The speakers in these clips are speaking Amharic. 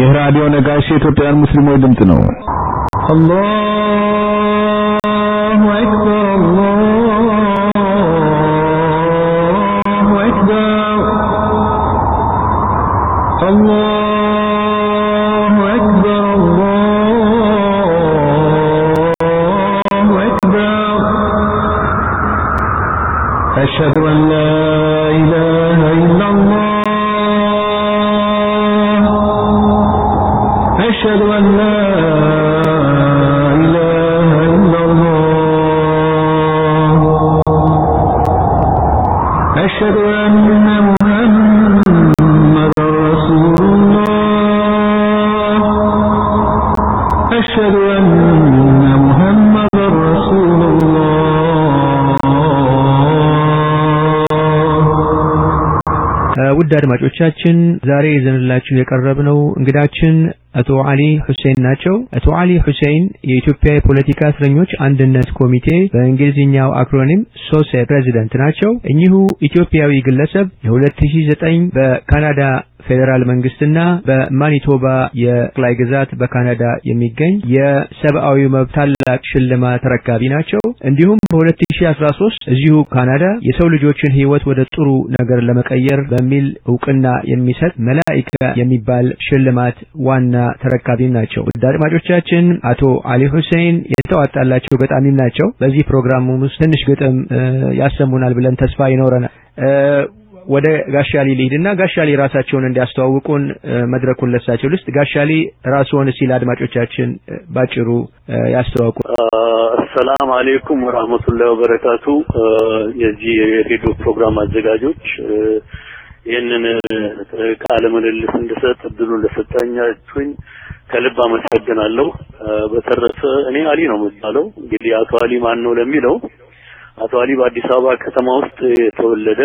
ይህ ራዲዮ ነጋሽ የኢትዮጵያውያን ሙስሊሞች ድምፅ ነው። አላሁ አክበር አላሁ አክበር አላሁ አክበር አላሁ አክበር أشهد أن لا إله إلا الله أشهد أن لا إله إلا الله أشهد أن محمدا رسول الله أشهد أن محمدا رسول الله ውድ አድማጮቻችን ዛሬ ይዘንላችሁ የቀረብነው እንግዳችን አቶ አሊ ሁሴን ናቸው። አቶ አሊ ሁሴን የኢትዮጵያ የፖለቲካ እስረኞች አንድነት ኮሚቴ በእንግሊዝኛው አክሮኒም ሶሴ ፕሬዚደንት ናቸው። እኚሁ ኢትዮጵያዊ ግለሰብ የ2009 በካናዳ ፌዴራል መንግስትና በማኒቶባ የጠቅላይ ግዛት በካናዳ የሚገኝ የሰብአዊ መብት ታላቅ ሽልማት ተረካቢ ናቸው። እንዲሁም በ2013 እዚሁ ካናዳ የሰው ልጆችን ሕይወት ወደ ጥሩ ነገር ለመቀየር በሚል እውቅና የሚሰጥ መላኢካ የሚባል ሽልማት ዋና ተረካቢም ናቸው። ውድ አድማጮቻችን አቶ አሊ ሁሴን የተዋጣላቸው ገጣሚም ናቸው። በዚህ ፕሮግራም ውስጥ ትንሽ ግጥም ያሰሙናል ብለን ተስፋ ይኖረናል። ወደ ጋሻሊ ልሂድና ጋሻሊ ራሳቸውን እንዲያስተዋውቁን መድረኩን ለሳቸው ልስጥ። ጋሻሊ ራስዎን ሲል አድማጮቻችን ባጭሩ ያስተዋውቁ። አሰላም አሌይኩም ወራህመቱላሂ ወበረካቱ። የዚህ የሬዲዮ ፕሮግራም አዘጋጆች ይህንን ቃለ ምልልስ እንድሰጥ እድሉን ለሰጣችሁኝ ከልብ አመሰግናለሁ። በተረፈ እኔ አሊ ነው የምባለው። እንግዲህ አቶ አሊ ማን ነው ለሚለው አቶ አሊ በአዲስ አበባ ከተማ ውስጥ የተወለደ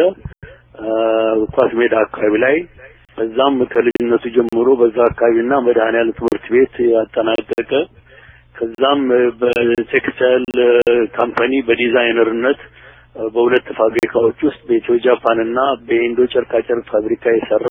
ኳስ ሜዳ አካባቢ ላይ በዛም ከልጅነቱ ጀምሮ በዛ አካባቢና መድኃኔዓለም ትምህርት ቤት ያጠናቀቀ ከዛም በቴክስታይል ካምፓኒ በዲዛይነርነት በሁለት ፋብሪካዎች ውስጥ በኢትዮ ጃፓን እና በኢንዶ ጨርቃ ጨርቅ ፋብሪካ የሰራ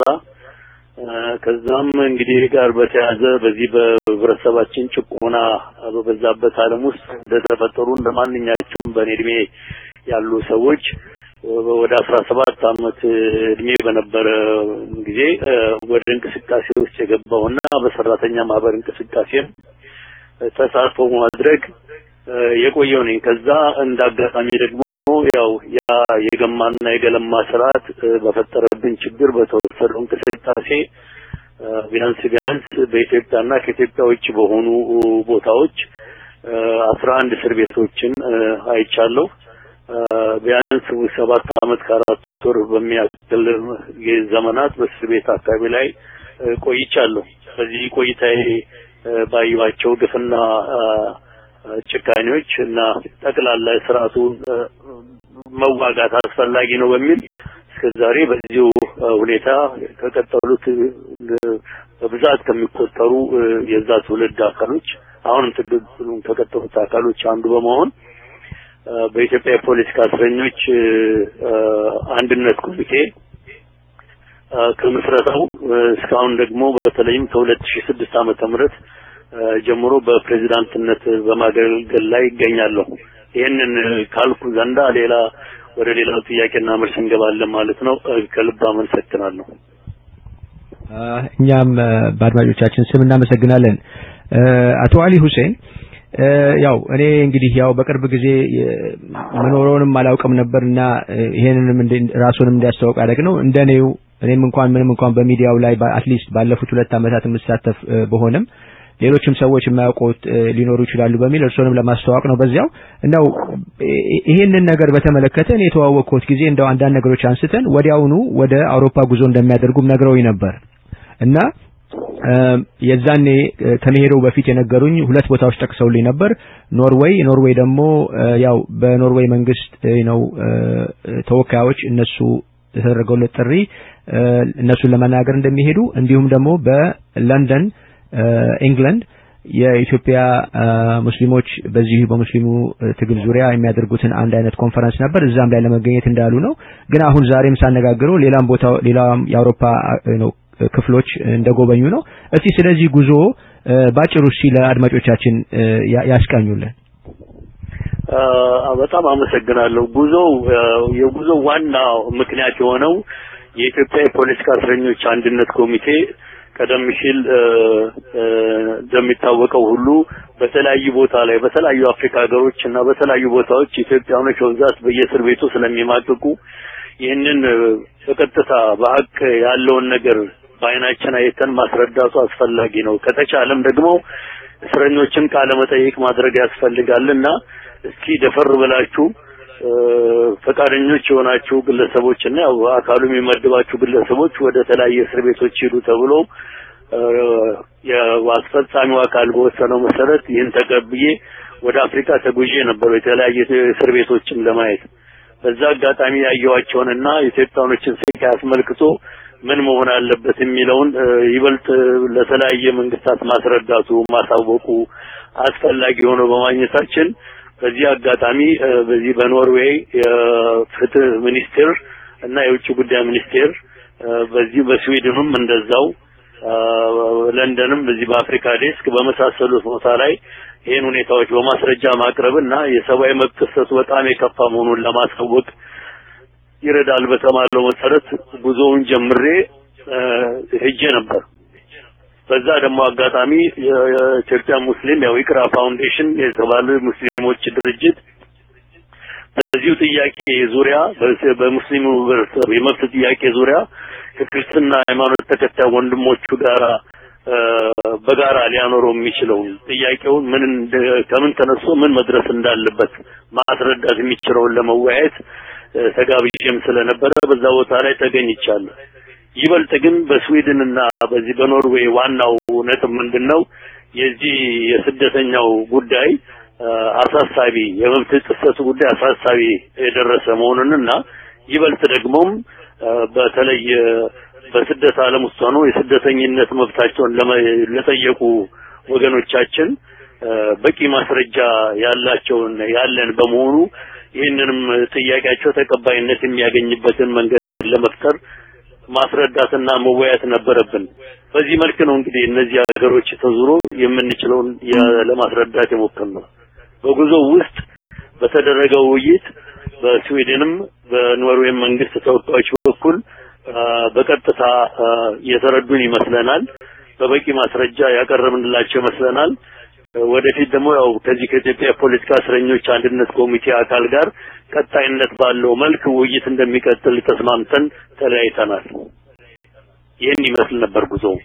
ከዛም እንግዲህ ጋር በተያያዘ በዚህ በህብረተሰባችን ጭቆና በበዛበት ዓለም ውስጥ እንደተፈጠሩ እንደማንኛቸውም በእኔ እድሜ ያሉ ሰዎች ወደ አስራ ሰባት አመት እድሜ በነበረ ጊዜ ወደ እንቅስቃሴ ውስጥ የገባውና በሰራተኛ ማህበር እንቅስቃሴም ተሳትፎ ማድረግ የቆየው ነኝ። ከዛ እንዳጋጣሚ ደግሞ ያው ያ የገማና የገለማ ስርዓት በፈጠረብን ችግር በተወሰደው እንቅስቃሴ ቢያንስ ቢያንስ በኢትዮጵያና ከኢትዮጵያ ውጭ በሆኑ ቦታዎች አስራ አንድ እስር ቤቶችን አይቻለሁ። ቢያንስ ሰባት አመት ከአራት ወር በሚያክል ዘመናት በእስር ቤት አካባቢ ላይ ቆይቻለሁ። በዚህ ቆይታዬ ባየኋቸው ግፍና ጭካኔዎች እና ጠቅላላ ስርዓቱን መዋጋት አስፈላጊ ነው በሚል እስከዛሬ በዚሁ ሁኔታ ከቀጠሉት በብዛት ከሚቆጠሩ የዛ ትውልድ አካሎች አሁንም ትግሉን ከቀጠሉት አካሎች አንዱ በመሆን በኢትዮጵያ የፖለቲካ እስረኞች አንድነት ኮሚቴ ከምስረታው እስካሁን ደግሞ በተለይም ከ2006 ዓመተ ምህረት ጀምሮ በፕሬዝዳንትነት በማገልገል ላይ ይገኛለሁ። ይህንን ካልኩ ዘንዳ ሌላ ወደ ሌላው ጥያቄና መልስ እንገባለን ማለት ነው። ከልብ አመሰግናለሁ። እኛም በአድማጮቻችን ስም እናመሰግናለን። አቶ አሊ ሁሴን ያው እኔ እንግዲህ ያው በቅርብ ጊዜ መኖረውንም አላውቅም ነበርና ይሄንንም ራሱንም እንዲያስተዋውቅ ያደረግ ነው እንደኔው እኔም እንኳን ምንም እንኳን በሚዲያው ላይ አትሊስት ባለፉት ሁለት ዓመታት የምሳተፍ በሆነም ሌሎችም ሰዎች የማያውቁት ሊኖሩ ይችላሉ በሚል እርሶንም ለማስተዋወቅ ነው። በዚያው እንደው ይሄንን ነገር በተመለከተ እኔ የተዋወቅኩት ጊዜ እንደው አንዳንድ ነገሮች አንስተን ወዲያውኑ ወደ አውሮፓ ጉዞ እንደሚያደርጉም ነግረውኝ ነበር እና የዛኔ ከመሄደው በፊት የነገሩኝ ሁለት ቦታዎች ጠቅሰውልኝ ነበር። ኖርዌይ ኖርዌይ ደግሞ ያው በኖርዌይ መንግስት ነው ተወካዮች እነሱ የተደረገውለት ጥሪ እነሱን ለመናገር እንደሚሄዱ እንዲሁም ደግሞ በለንደን ኢንግላንድ የኢትዮጵያ ሙስሊሞች በዚህ በሙስሊሙ ትግል ዙሪያ የሚያደርጉትን አንድ አይነት ኮንፈረንስ ነበር። እዛም ላይ ለመገኘት እንዳሉ ነው። ግን አሁን ዛሬም ሳነጋግረው ሌላም ቦታ ሌላም የአውሮፓ ነው ክፍሎች እንደጎበኙ ነው። እስቲ ስለዚህ ጉዞ ባጭሩ እስቲ ለአድማጮቻችን ያስቃኙልን። በጣም አመሰግናለሁ። ጉዞው የጉዞው ዋና ምክንያት የሆነው የኢትዮጵያ የፖለቲካ እስረኞች አንድነት ኮሚቴ ቀደም ሲል እንደሚታወቀው ሁሉ በተለያዩ ቦታ ላይ በተለያዩ አፍሪካ ሀገሮች እና በተለያዩ ቦታዎች ኢትዮጵያኖች በብዛት በየእስር ቤቱ ስለሚማቅቁ ይህንን በቀጥታ በሀቅ ያለውን ነገር በአይናችን አይተን ማስረዳቱ አስፈላጊ ነው። ከተቻለም ደግሞ እስረኞችን ቃለ መጠይቅ ማድረግ ያስፈልጋልና እስኪ ደፈር ብላችሁ ፈቃደኞች የሆናችሁ ግለሰቦች እና ያው አካሉ የሚመድባችሁ ግለሰቦች ወደ ተለያየ እስር ቤቶች ሂዱ ተብሎ የአስፈጻሚው አካል በወሰነው መሰረት ይህን ተቀብዬ ወደ አፍሪካ ተጉዤ ነበሩ የተለያየ እስር ቤቶችን ለማየት በዛ አጋጣሚ ያየዋቸውንና ኢትዮጵያኖችን ስቃይ አስመልክቶ ምን መሆን አለበት የሚለውን ይበልጥ ለተለያየ መንግስታት ማስረዳቱ ማሳወቁ አስፈላጊ ሆኖ በማግኘታችን በዚህ አጋጣሚ በዚህ በኖርዌይ የፍትህ ሚኒስቴር እና የውጭ ጉዳይ ሚኒስቴር በዚህ በስዊድንም እንደዛው ለንደንም በዚህ በአፍሪካ ዴስክ በመሳሰሉት ቦታ ላይ ይህን ሁኔታዎች በማስረጃ ማቅረብ እና የሰብአዊ መብት ጥሰቱ በጣም የከፋ መሆኑን ለማሳወቅ ይረዳል በተባለው መሰረት ጉዞውን ጀምሬ ሄጄ ነበር። በዛ ደግሞ አጋጣሚ የኢትዮጵያ ሙስሊም ያው ኢቅራ ፋውንዴሽን የተባለ ሙስሊሞች ድርጅት በዚሁ ጥያቄ ዙሪያ በሙስሊሙ ህብረተሰብ የመብት ጥያቄ ዙሪያ ከክርስትና ሃይማኖት ተከታይ ወንድሞቹ ጋራ በጋራ ሊያኖረው የሚችለውን ጥያቄውን ምን ከምን ተነስቶ ምን መድረስ እንዳለበት ማስረዳት የሚችለውን ለመወያየት ተጋብዤም ስለነበረ በዛ ቦታ ላይ ተገኝቻለሁ። ይበልጥ ግን በስዊድን እና በዚህ በኖርዌይ ዋናው ነጥብ ምንድነው የዚህ የስደተኛው ጉዳይ አሳሳቢ የመብት ጥሰቱ ጉዳይ አሳሳቢ የደረሰ መሆኑንና ይበልጥ ደግሞም በተለይ በስደት ዓለም ውስጥ ሆነው የስደተኝነት መብታቸውን ለጠየቁ ወገኖቻችን በቂ ማስረጃ ያላቸውን ያለን በመሆኑ ይህንንም ጥያቄያቸው ተቀባይነት የሚያገኝበትን መንገድ ለመፍጠር ማስረዳትና መወያየት ነበረብን። በዚህ መልክ ነው እንግዲህ እነዚህ ሀገሮች ተዙሮ የምንችለውን ለማስረዳት የሞከርነው። በጉዞ ውስጥ በተደረገው ውይይት በስዊድንም በኖርዌይ መንግስት ተወካዮች በኩል በቀጥታ የተረዱን ይመስለናል። በበቂ ማስረጃ ያቀረብንላቸው ይመስለናል። ወደፊት ደግሞ ያው ከዚህ ከኢትዮጵያ የፖለቲካ እስረኞች አንድነት ኮሚቴ አካል ጋር ቀጣይነት ባለው መልክ ውይይት እንደሚቀጥል ተስማምተን ተለያይተናል። ይህን ይመስል ነበር ጉዞው።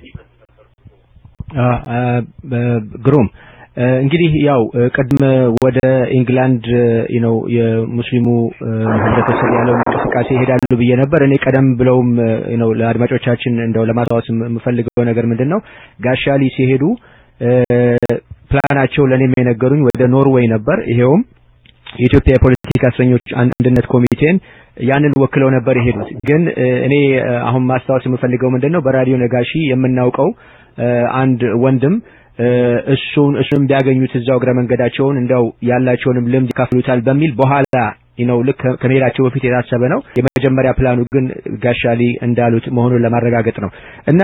ግሩም እንግዲህ ያው ቅድም ወደ ኢንግላንድ ነው የሙስሊሙ ህብረተሰብ ያለውን እንቅስቃሴ ይሄዳሉ ብዬ ነበር። እኔ ቀደም ብለውም ነው ለአድማጮቻችን እንደው ለማስታወስ የምፈልገው ነገር ምንድን ነው ጋሻሊ ሲሄዱ ፕላናቸው ለእኔም የነገሩኝ ወደ ኖርዌይ ነበር። ይሄውም የኢትዮጵያ የፖለቲካ እስረኞች አንድነት ኮሚቴን ያንን ወክለው ነበር የሄዱት። ግን እኔ አሁን ማስታወስ የምፈልገው ምንድን ነው በራዲዮ ነጋሺ የምናውቀው አንድ ወንድም እሱን እሱንም ቢያገኙት እዛው እግረ መንገዳቸውን እንደው ያላቸውንም ልምድ ይካፍሉታል በሚል በኋላ ነው ልክ ከመሄዳቸው በፊት የታሰበ ነው። የመጀመሪያ ፕላኑ ግን ጋሻሊ እንዳሉት መሆኑን ለማረጋገጥ ነው እና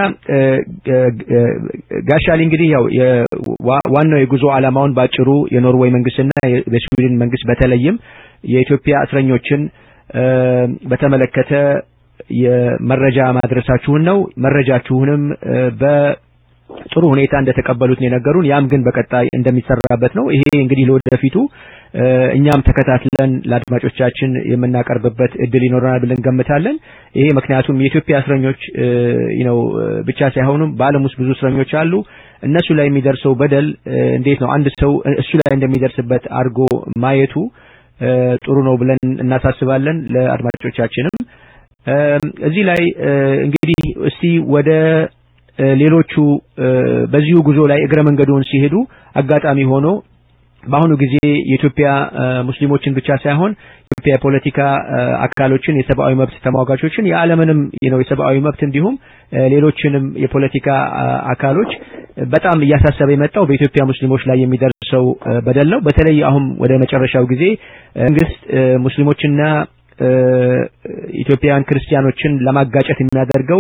ጋሻሊ እንግዲህ ያው ዋናው የጉዞ ዓላማውን ባጭሩ የኖርዌይ መንግስትና የስዊድን መንግስት በተለይም የኢትዮጵያ እስረኞችን በተመለከተ የመረጃ ማድረሳችሁን ነው። መረጃችሁንም በ ጥሩ ሁኔታ እንደተቀበሉት ነው የነገሩን። ያም ግን በቀጣይ እንደሚሰራበት ነው። ይሄ እንግዲህ ለወደፊቱ እኛም ተከታትለን ለአድማጮቻችን የምናቀርብበት እድል ይኖረናል ብለን ገምታለን። ይሄ ምክንያቱም የኢትዮጵያ እስረኞች ነው ብቻ ሳይሆኑም በዓለም ውስጥ ብዙ እስረኞች አሉ። እነሱ ላይ የሚደርሰው በደል እንዴት ነው አንድ ሰው እሱ ላይ እንደሚደርስበት አድርጎ ማየቱ ጥሩ ነው ብለን እናሳስባለን። ለአድማጮቻችንም እዚህ ላይ እንግዲህ እስቲ ወደ ሌሎቹ በዚሁ ጉዞ ላይ እግረ መንገዱን ሲሄዱ አጋጣሚ ሆኖ በአሁኑ ጊዜ የኢትዮጵያ ሙስሊሞችን ብቻ ሳይሆን የኢትዮጵያ የፖለቲካ አካሎችን፣ የሰብአዊ መብት ተሟጋቾችን፣ የዓለምንም ነው የሰብአዊ መብት እንዲሁም ሌሎችንም የፖለቲካ አካሎች በጣም እያሳሰበ የመጣው በኢትዮጵያ ሙስሊሞች ላይ የሚደርሰው በደል ነው። በተለይ አሁን ወደ መጨረሻው ጊዜ መንግስት ሙስሊሞችና ኢትዮጵያውያን ክርስቲያኖችን ለማጋጨት የሚያደርገው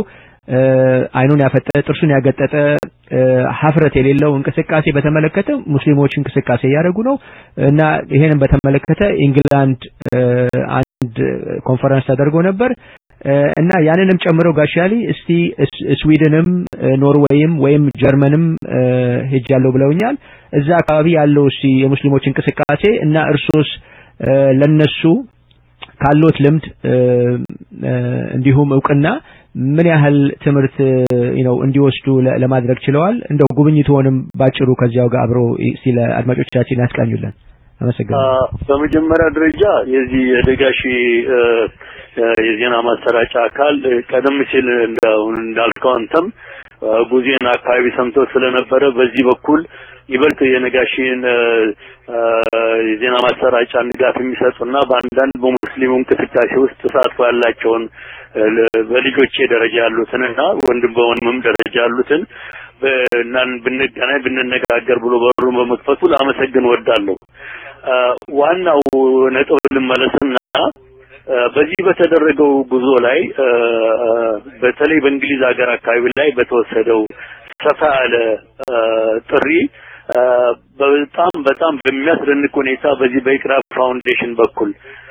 አይኑን ያፈጠ ጥርሱን ያገጠጠ ሀፍረት የሌለው እንቅስቃሴ በተመለከተ ሙስሊሞች እንቅስቃሴ እያደረጉ ነው እና ይሄንን በተመለከተ ኢንግላንድ አንድ ኮንፈረንስ ተደርጎ ነበር እና ያንንም ጨምረው ጋሻሊ እስቲ ስዊድንም ኖርዌይም ወይም ጀርመንም ሄጃለሁ ብለውኛል። እዛ አካባቢ ያለው እስቲ የሙስሊሞች እንቅስቃሴ እና እርሶስ ለነሱ ካሎት ልምድ እንዲሁም እውቅና ምን ያህል ትምህርት ነው እንዲወስዱ ለማድረግ ችለዋል? እንደው ጉብኝትዎንም ባጭሩ ከዚያው ጋር አብሮ ሲለ አድማጮቻችን ያስቃኙልን። አመሰግናለሁ። በመጀመሪያ ደረጃ የዚህ የደጋሺ የዜና ማሰራጫ አካል ቀደም ሲል እንዳልከው አንተም ጉዜን አካባቢ ሰምቶ ስለነበረ በዚህ በኩል ይበልጥ የነጋሺን የዜና ማሰራጫ ድጋፍ የሚሰጡና በአንዳንድ በሙስሊሙ እንቅስቃሴ ውስጥ ተሳትፎ ያላቸውን በልጆቼ ደረጃ ያሉትንና ወንድም በወንድምም ደረጃ ያሉትን እናን ብንገናኝ ብንነጋገር ብሎ በሩን በመክፈቱ ላመሰግን ወዳለሁ። ዋናው ነጥብ ልመለስና በዚህ በተደረገው ጉዞ ላይ በተለይ በእንግሊዝ ሀገር አካባቢ ላይ በተወሰደው ሰፋ ያለ ጥሪ በጣም በጣም በሚያስደንቅ ሁኔታ በዚህ በኢቅራ ፋውንዴሽን በኩል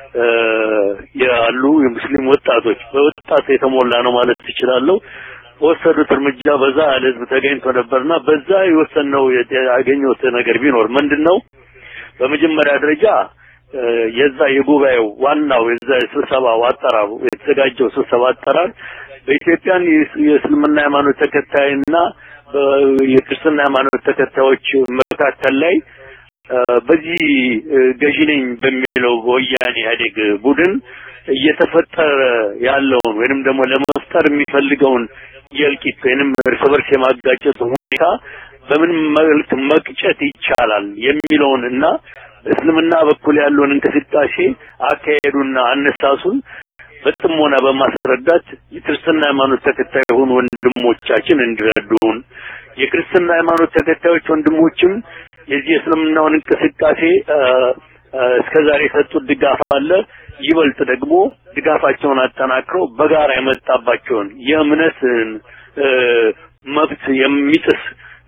ያሉ የሙስሊም ወጣቶች በወጣት የተሞላ ነው ማለት ትችላለሁ። በወሰዱት እርምጃ በዛ ያለ ህዝብ ተገኝቶ ነበርና በዛ የወሰነው ያገኘሁት ነገር ቢኖር ምንድነው በመጀመሪያ ደረጃ የዛ የጉባኤው ዋናው የዛ የስብሰባው አጠራሩ የተዘጋጀው ስብሰባ አጠራር በኢትዮጵያን የእስልምና ሃይማኖት ተከታይና የክርስትና ሃይማኖት ተከታዮች መካከል ላይ በዚህ ገዢ ነኝ በሚለው በወያኔ ኢህአዴግ ቡድን እየተፈጠረ ያለውን ወይንም ደግሞ ለመፍጠር የሚፈልገውን የእልቂት ወይንም እርስ በርስ የማጋጨት ሁኔታ በምን መልክ መቅጨት ይቻላል የሚለውን እና እስልምና በኩል ያለውን እንቅስቃሴ አካሄዱና አነሳሱን በጥሞና በማስረዳት የክርስትና ሃይማኖት ተከታይ የሆኑ ወንድሞቻችን እንዲረዱን የክርስትና ሃይማኖት ተከታዮች ወንድሞችም የዚህ የእስልምናውን እንቅስቃሴ እስከዛሬ የሰጡት ድጋፍ አለ። ይበልጥ ደግሞ ድጋፋቸውን አጠናክረው በጋራ የመጣባቸውን የእምነትን መብት የሚጥስ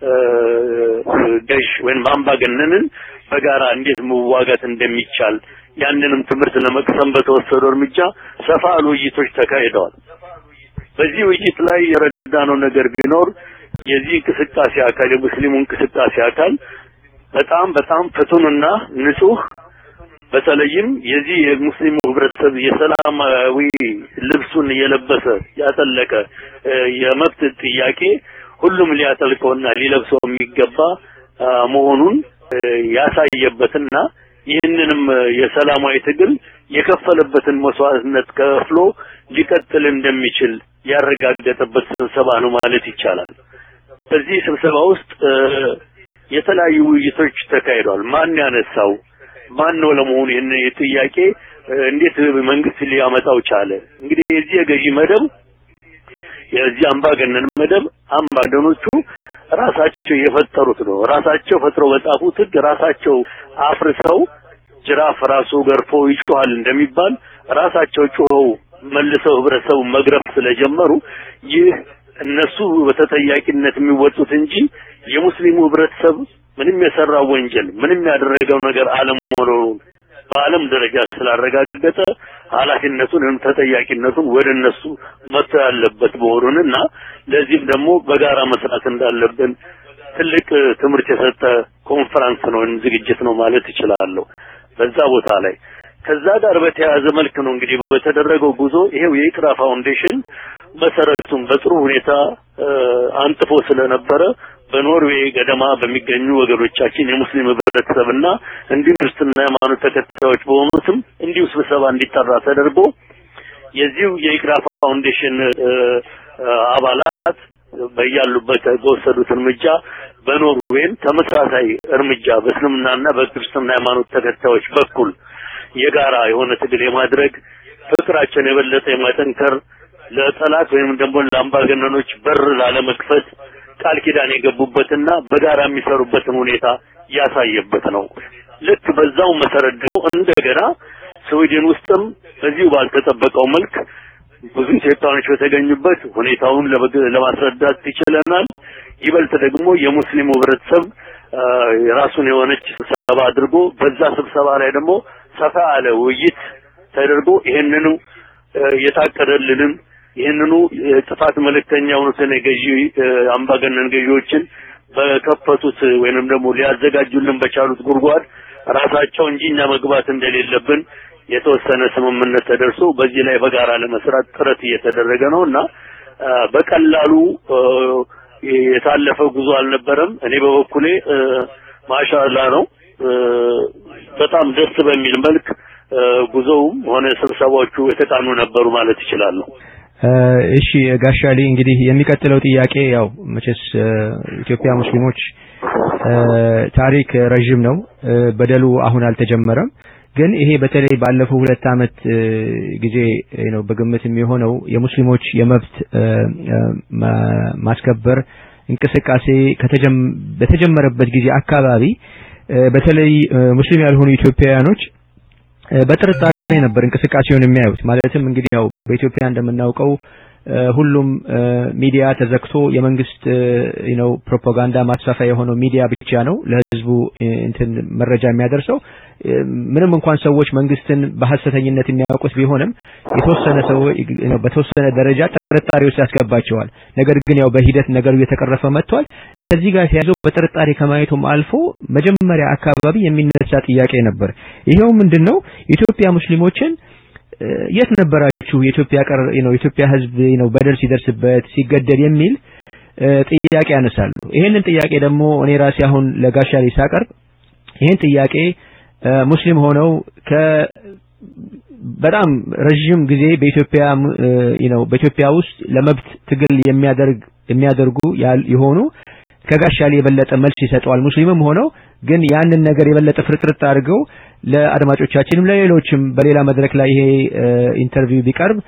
ገዥ ወይም አምባገነንን በጋራ እንዴት መዋጋት እንደሚቻል ያንንም ትምህርት ለመቅሰም በተወሰደው እርምጃ ሰፋ ያሉ ውይይቶች ተካሂደዋል። በዚህ ውይይት ላይ የረዳነው ነገር ቢኖር የዚህ እንቅስቃሴ አካል የሙስሊሙ እንቅስቃሴ አካል በጣም በጣም ፍቱንና ንጹህ በተለይም የዚህ የሙስሊሙ ህብረተሰብ የሰላማዊ ልብሱን እየለበሰ ያጠለቀ የመብት ጥያቄ ሁሉም ሊያጠልቀውና ሊለብሰው የሚገባ መሆኑን ያሳየበትና ይህንንም የሰላማዊ ትግል የከፈለበትን መስዋዕትነት ከፍሎ ሊቀጥል እንደሚችል ያረጋገጠበት ስብሰባ ነው ማለት ይቻላል። በዚህ ስብሰባ ውስጥ የተለያዩ ውይይቶች ተካሂደዋል። ማን ያነሳው ማን ነው ለመሆኑ ይህን ጥያቄ እንዴት መንግስት ሊያመጣው ቻለ? እንግዲህ የዚህ የገዢ መደብ የዚህ አምባገነን መደብ አምባገነኖቹ ራሳቸው የፈጠሩት ነው። ራሳቸው ፈጥረው በጻፉት ህግ ራሳቸው አፍርሰው ጅራፍ ራሱ ገርፎ ይጮሃል እንደሚባል ራሳቸው ጮኸው መልሰው ህብረተሰቡ መግረፍ ስለጀመሩ ይህ እነሱ በተጠያቂነት የሚወጡት እንጂ የሙስሊሙ ህብረተሰብ ምንም የሰራው ወንጀል ምንም ያደረገው ነገር አለመሆኑን በዓለም ደረጃ ስላረጋገጠ ኃላፊነቱን ወይም ተጠያቂነቱን ወደ እነሱ መተው ያለበት መሆኑንና ለዚህም ደግሞ በጋራ መስራት እንዳለብን ትልቅ ትምህርት የሰጠ ኮንፈረንስ ነው ወይም ዝግጅት ነው ማለት እችላለሁ። በዛ ቦታ ላይ ከዛ ጋር በተያያዘ መልክ ነው እንግዲህ በተደረገው ጉዞ ይሄው የኢቅራ ፋውንዴሽን መሰረቱን በጥሩ ሁኔታ አንጥፎ ስለነበረ በኖርዌይ ገደማ በሚገኙ ወገኖቻችን የሙስሊም ህብረተሰብና እንዲሁ ክርስትና ሃይማኖት ተከታዮች በሆኑትም እንዲሁ ስብሰባ እንዲጠራ ተደርጎ የዚሁ የኢቅራ ፋውንዴሽን አባላት በያሉበት በወሰዱት እርምጃ በኖርዌይም ተመሳሳይ እርምጃ በእስልምናና በክርስትና ሃይማኖት ተከታዮች በኩል የጋራ የሆነ ትግል የማድረግ ፍቅራቸውን የበለጠ የማጠንከር ለጠላት ወይም ደግሞ ለአምባገነኖች በር ላለመክፈት ቃል ኪዳን የገቡበትና በጋራ የሚሰሩበትን ሁኔታ ያሳየበት ነው። ልክ በዛው መሰረት ደግሞ እንደገና ስዊድን ውስጥም በዚሁ ባልተጠበቀው መልክ ብዙ ኢትዮጵያውያኖች በተገኙበት ሁኔታውን ለማስረዳት ይችለናል። ይበልጥ ደግሞ የሙስሊሙ ህብረተሰብ የራሱን የሆነች ስብሰባ አድርጎ በዛ ስብሰባ ላይ ደግሞ ሰፋ ያለ ውይይት ተደርጎ ይሄንኑ የታቀደልንን ይህንኑ ጥፋት መልእክተኛ የሆኑትን የገዢ አምባገነን ገዢዎችን በከፈቱት ወይንም ደግሞ ሊያዘጋጁልን በቻሉት ጉድጓድ ራሳቸው እንጂ እኛ መግባት እንደሌለብን የተወሰነ ስምምነት ተደርሶ በዚህ ላይ በጋራ ለመስራት ጥረት እየተደረገ ነው እና በቀላሉ የታለፈ ጉዞ አልነበረም። እኔ በበኩሌ ማሻላ ነው በጣም ደስ በሚል መልክ ጉዞውም ሆነ ስብሰባዎቹ የተቃኑ ነበሩ ማለት ይችላሉ። እሺ ጋሻሊ እንግዲህ የሚቀጥለው ጥያቄ ያው መቼስ ኢትዮጵያ ሙስሊሞች ታሪክ ረዥም ነው። በደሉ አሁን አልተጀመረም። ግን ይሄ በተለይ ባለፈው ሁለት አመት ጊዜ ነው በግምት የሚሆነው የሙስሊሞች የመብት ማስከበር እንቅስቃሴ በተጀመረበት ጊዜ አካባቢ በተለይ ሙስሊም ያልሆኑ ኢትዮጵያውያኖች በጥርጣሬ ነበር እንቅስቃሴውን የሚያዩት። ማለትም እንግዲህ ያው በኢትዮጵያ እንደምናውቀው ሁሉም ሚዲያ ተዘግቶ የመንግስት ነው ፕሮፓጋንዳ ማስፋፊያ የሆነው ሚዲያ ብቻ ነው ለህዝቡ እንትን መረጃ የሚያደርሰው። ምንም እንኳን ሰዎች መንግስትን በሐሰተኝነት የሚያውቁት ቢሆንም የተወሰነ ሰው በተወሰነ ደረጃ ጥርጣሬ ውስጥ ያስገባቸዋል። ነገር ግን ያው በሂደት ነገሩ እየተቀረፈ መጥቷል። ከዚህ ጋር ተያይዞ በጥርጣሬ ከማየቱም አልፎ መጀመሪያ አካባቢ የሚነሳ ጥያቄ ነበር። ይሄው ምንድነው የኢትዮጵያ ሙስሊሞችን የት ነበራችሁ የኢትዮጵያ ቀር ነው የኢትዮጵያ ህዝብ ነው በደል ሲደርስበት ሲገደል የሚል ጥያቄ ያነሳሉ። ይሄንን ጥያቄ ደግሞ እኔ ራሴ አሁን ለጋሻ ሳቀርብ ይሄን ጥያቄ ሙስሊም ሆነው ከ በጣም ረዥም ጊዜ በኢትዮጵያ ነው በኢትዮጵያ ውስጥ ለመብት ትግል የሚያደርግ የሚያደርጉ የሆኑ ከጋሻሊ የበለጠ መልስ ይሰጠዋል። ሙስሊምም ሆነው ግን ያንን ነገር የበለጠ ፍርጥርጥ አድርገው ለአድማጮቻችንም ለሌሎችም በሌላ መድረክ ላይ ይሄ ኢንተርቪው ቢቀርብ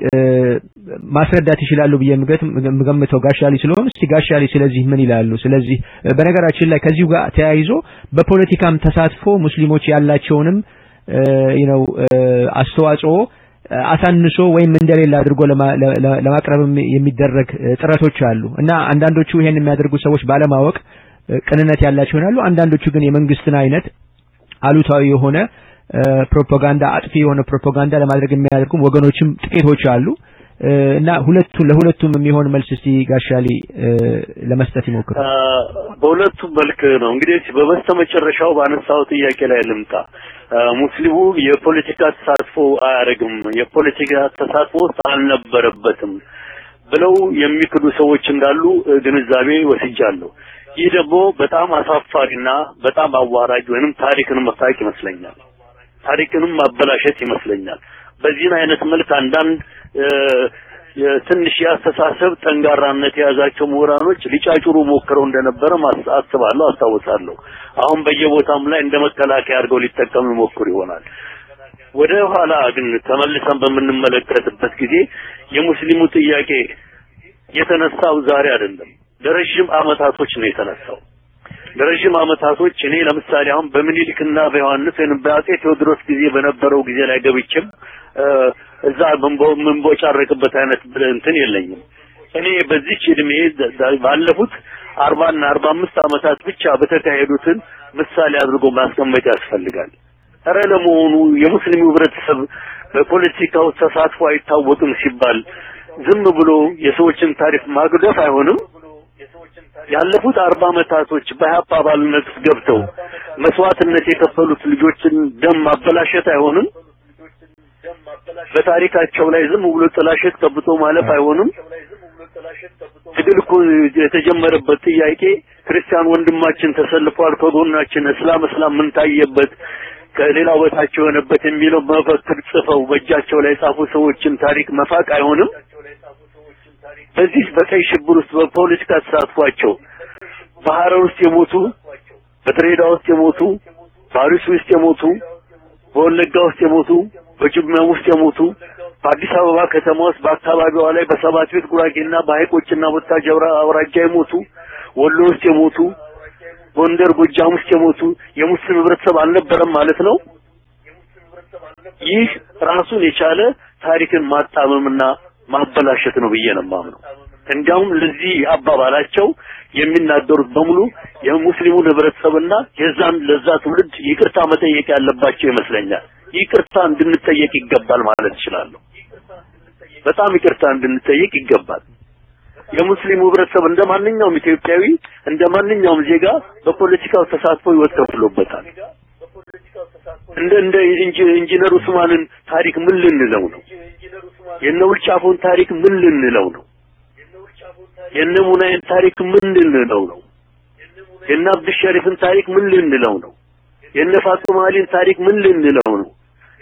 ማስረዳት ይችላሉ ብዬ የምገምተው ጋሻሊ ስለሆኑ እስቲ ጋሻሊ ስለዚህ ምን ይላሉ? ስለዚህ በነገራችን ላይ ከዚሁ ጋር ተያይዞ በፖለቲካም ተሳትፎ ሙስሊሞች ያላቸውንም ነው አስተዋጽኦ አሳንሶ ወይም እንደሌላ አድርጎ ለማቅረብ የሚደረግ ጥረቶች አሉ እና አንዳንዶቹ ይሄን የሚያደርጉ ሰዎች ባለማወቅ ቅንነት ያላቸው ይሆናሉ። አንዳንዶቹ ግን የመንግስትን አይነት አሉታዊ የሆነ ፕሮፓጋንዳ አጥፊ የሆነ ፕሮፓጋንዳ ለማድረግ የሚያደርጉም ወገኖችም ጥቂቶች አሉ እና ሁለቱ ለሁለቱም የሚሆን መልስ እስቲ ጋሻሊ ለመስጠት ይሞክሩ። በሁለቱም መልክ ነው እንግዲህ በበስተመጨረሻው ባነሳው ጥያቄ ላይ ልምጣ። ሙስሊሙ የፖለቲካ ተሳትፎ አያደርግም፣ የፖለቲካ ተሳትፎ አልነበረበትም ብለው የሚክዱ ሰዎች እንዳሉ ግንዛቤ ወስጃለሁ። ይህ ደግሞ በጣም አሳፋሪና በጣም አዋራጅ ወይንም ታሪክንም መፋቅ ይመስለኛል። ታሪክንም ማበላሸት ይመስለኛል። በዚህን አይነት መልክ አንዳንድ ትንሽ የአስተሳሰብ ጠንጋራነት የያዛቸው ምሁራኖች ሊጫጩሩ ሞክረው እንደነበረ አስባለሁ፣ አስታውሳለሁ። አሁን በየቦታም ላይ እንደ መከላከያ አድርገው ሊጠቀሙ ይሞክሩ ይሆናል። ወደ ኋላ ግን ተመልሰን በምንመለከትበት ጊዜ የሙስሊሙ ጥያቄ የተነሳው ዛሬ አይደለም፣ ለረጅም አመታቶች ነው የተነሳው። ለረጅም አመታቶች እኔ ለምሳሌ አሁን በምኒልክና በዮሐንስ ወይም በአጼ ቴዎድሮስ ጊዜ በነበረው ጊዜ ላይ ገብቼም እዛ የምንቦጫረቅበት አይነት እንትን የለኝም። እኔ በዚች እድሜ ባለፉት አርባና አርባ አምስት አመታት ብቻ በተካሄዱትን ምሳሌ አድርጎ ማስቀመጥ ያስፈልጋል። እረ ለመሆኑ የሙስሊሙ ህብረተሰብ በፖለቲካው ተሳትፎ አይታወቅም ሲባል ዝም ብሎ የሰዎችን ታሪክ ማግደፍ አይሆንም? ያለፉት አርባ አመታቶች በሀፓ አባልነት ገብተው መስዋዕትነት የከፈሉት ልጆችን ደም ማበላሸት አይሆንም? በታሪካቸው ላይ ዝም ብሎ ጥላሸት ቀብቶ ማለፍ አይሆንም? ትግል እኮ የተጀመረበት ጥያቄ ክርስቲያን ወንድማችን ተሰልፏል ከጎናችን፣ እስላም እስላም ምን ታየበት ከሌላው በታች የሆነበት የሚለው መፈክር ጽፈው በእጃቸው ላይ የጻፉ ሰዎችን ታሪክ መፋቅ አይሆንም? በዚህ በቀይ ሽብር ውስጥ በፖለቲካ ተሳትፏቸው በሐረር ውስጥ የሞቱ በድሬዳዋ ውስጥ የሞቱ በአርሲ ውስጥ የሞቱ በወለጋ ውስጥ የሞቱ በጅማ ውስጥ የሞቱ በአዲስ አበባ ከተማ ውስጥ በአካባቢዋ ላይ በሰባት ቤት ጉራጌና በሐይቆችና ወታጀራ አውራጃ የሞቱ ወሎ ውስጥ የሞቱ ጎንደር፣ ጎጃም ውስጥ የሞቱ የሙስሊም ህብረተሰብ አልነበረም ማለት ነው። ይህ ራሱን የቻለ ታሪክን ማጣመምና ማበላሸት ነው ብዬ ነው የማምነው። እንዲያውም ለዚህ አባባላቸው የሚናገሩት በሙሉ የሙስሊሙን ህብረተሰብና የዛን ለዛ ትውልድ ይቅርታ መጠየቅ ያለባቸው ይመስለኛል። ይቅርታ እንድንጠየቅ ይገባል ማለት እችላለሁ። በጣም ይቅርታ እንድንጠየቅ ይገባል። የሙስሊሙ ህብረተሰብ እንደ ማንኛውም ኢትዮጵያዊ እንደ ማንኛውም ዜጋ በፖለቲካው ተሳትፎ ህይወት ከፍሎበታል። እንደ እንደ ኢንጂነር ኡስማንን ታሪክ ምን ልንለው ነው? የነ ውልጫፎን ታሪክ ምን ልንለው ነው? የነ ሙናይን ታሪክ ምን ልንለው ነው? የነ አብዱል ሸሪፍን ታሪክ ምን ልንለው ነው? የነ ፋጡማ አሊን ታሪክ ምን ልንለው ነው?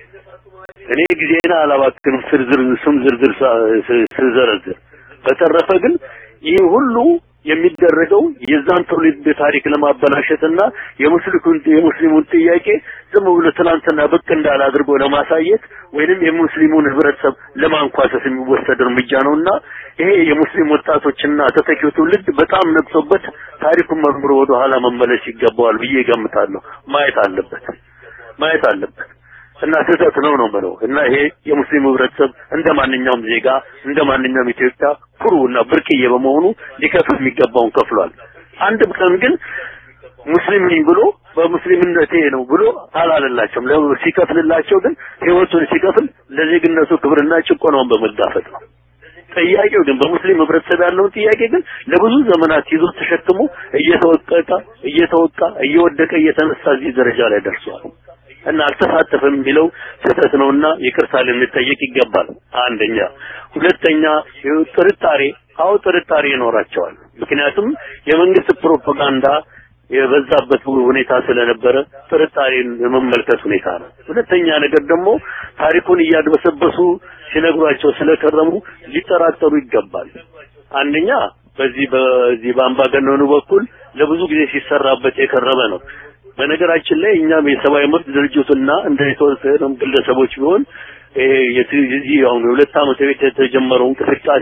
እኔ ጊዜና አላባክንም ዝርዝር ስም ዝርዝር ስዘረዝር። በተረፈ ግን ይህ ሁሉ የሚደረገው የዛን ትውልድ ታሪክ ለማበላሸትና የሙስሊሙን የሙስሊሙን ጥያቄ ዝም ብሎ ትናንትና ብቅ እንዳለ አድርጎ ለማሳየት ወይንም የሙስሊሙን ህብረተሰብ ለማንኳሰስ የሚወሰድ እርምጃ ነውና ይሄ የሙስሊም ወጣቶችና ተተኪው ትውልድ በጣም ነቅሶበት ታሪኩን መርምሮ ወደ ኋላ መመለስ ይገባዋል ብዬ ገምታለሁ። ማየት አለበት ማየት አለበት እና ስህተት ነው ነው የምለው እና ይሄ የሙስሊም ህብረተሰብ እንደ ማንኛውም ዜጋ እንደ ማንኛውም ኢትዮጵያ ኩሩ እና ብርቅዬ በመሆኑ ሊከፍል የሚገባውን ከፍሏል። አንድ ቀን ግን ሙስሊም ነኝ ብሎ በሙስሊምነቴ ነው ብሎ አላለላቸውም። ሲከፍልላቸው ግን ህይወቱን ሲከፍል ለዜግነቱ ክብርና ጭቆናውን በመጋፈጥ ነው። ጥያቄው ግን በሙስሊም ህብረተሰብ ያለውን ጥያቄ ግን ለብዙ ዘመናት ይዞ ተሸክሞ እየተወቀቀ እየተወቃ እየወደቀ እየተነሳ እዚህ ደረጃ ላይ ደርሷል። እና አልተሳተፈም የሚለው ስህተት ነውና ይቅርታ ልንጠየቅ ይገባል። አንደኛ፣ ሁለተኛ ጥርጣሬ፣ አዎ ጥርጣሬ ይኖራቸዋል። ምክንያቱም የመንግስት ፕሮፓጋንዳ የበዛበት ሁኔታ ስለነበረ ጥርጣሬን የመመልከት ሁኔታ ነው። ሁለተኛ ነገር ደግሞ ታሪኩን እያድበሰበሱ ሲነግሯቸው ስለከረሙ ሊጠራጠሩ ይገባል። አንደኛ በዚህ በዚህ በአምባገነኑ በኩል ለብዙ ጊዜ ሲሰራበት የከረመ ነው። በነገራችን ላይ እኛም የሰብአዊ መብት ድርጅቱና እንደ የተወሰኑ ግለሰቦች ቢሆን የዚህ አሁን የሁለት ዓመት ቤት የተጀመረው እንቅስቃሴ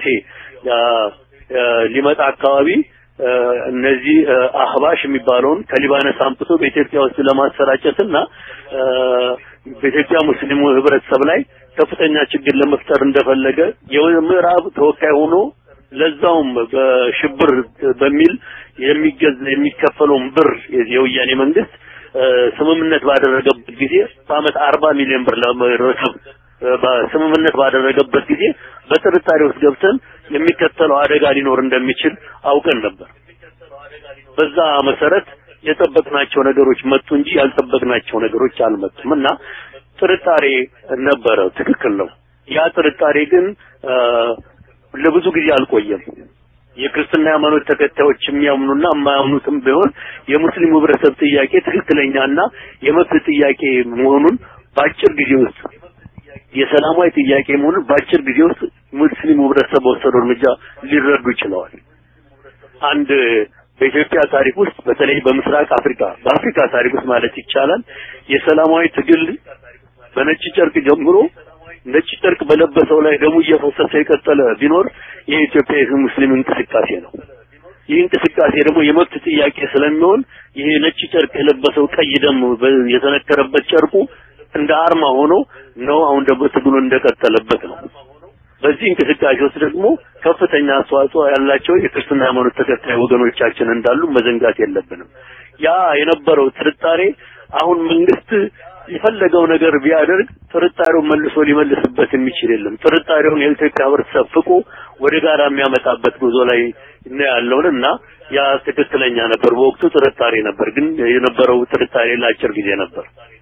ሊመጣ አካባቢ እነዚህ አህባሽ የሚባለውን ከሊባኖስ አምጥቶ በኢትዮጵያ ውስጥ ለማሰራጨትና በኢትዮጵያ ሙስሊሙ ህብረተሰብ ላይ ከፍተኛ ችግር ለመፍጠር እንደፈለገ የምዕራብ ተወካይ ሆኖ ለዛውም በሽብር በሚል የሚገዛ የሚከፈለውን ብር የወያኔ መንግስት ስምምነት ባደረገበት ጊዜ በአመት አርባ ሚሊዮን ብር ለመረከብ በስምምነት ባደረገበት ጊዜ በጥርጣሬ ውስጥ ገብተን የሚከተለው አደጋ ሊኖር እንደሚችል አውቀን ነበር። በዛ መሰረት የጠበቅናቸው ነገሮች መጡ እንጂ ያልጠበቅናቸው ነገሮች አልመጡም እና ጥርጣሬ ነበረ። ትክክል ነው። ያ ጥርጣሬ ግን ለብዙ ጊዜ አልቆየም። የክርስትና ሃይማኖት ተከታዮች የሚያምኑና የማያምኑትም ቢሆን የሙስሊሙ ህብረተሰብ ጥያቄ ትክክለኛና የመብት ጥያቄ መሆኑን በአጭር ጊዜ ውስጥ የሰላማዊ ጥያቄ መሆኑን በአጭር ጊዜ ውስጥ ሙስሊሙ ህብረተሰብ በወሰደው እርምጃ ሊረዱ ይችለዋል። አንድ በኢትዮጵያ ታሪክ ውስጥ በተለይ በምስራቅ አፍሪካ በአፍሪካ ታሪክ ውስጥ ማለት ይቻላል የሰላማዊ ትግል በነጭ ጨርቅ ጀምሮ ነጭ ጨርቅ በለበሰው ላይ ደሙ እየፈሰሰ የቀጠለ ቢኖር የኢትዮጵያ ሙስሊም እንቅስቃሴ ነው። ይህ እንቅስቃሴ ደግሞ የመብት ጥያቄ ስለሚሆን ይሄ ነጭ ጨርቅ የለበሰው ቀይ ደም የተነከረበት ጨርቁ እንደ አርማ ሆኖ ነው አሁን ደግሞ ትግሉ እንደቀጠለበት ነው። በዚህ እንቅስቃሴ ውስጥ ደግሞ ከፍተኛ አስተዋጽኦ ያላቸው የክርስትና ሃይማኖት ተከታይ ወገኖቻችን እንዳሉ መዘንጋት የለብንም። ያ የነበረው ጥርጣሬ አሁን መንግስት የፈለገው ነገር ቢያደርግ ጥርጣሬውን መልሶ ሊመልስበት የሚችል የለም። ጥርጣሬውን የኢትዮጵያ ህብረተሰብ ፍቆ ወደ ጋራ የሚያመጣበት ጉዞ ላይ ነው ያለውን እና ያ ትክክለኛ ነበር። በወቅቱ ጥርጣሬ ነበር፣ ግን የነበረው ጥርጣሬ ለአጭር ጊዜ ነበር።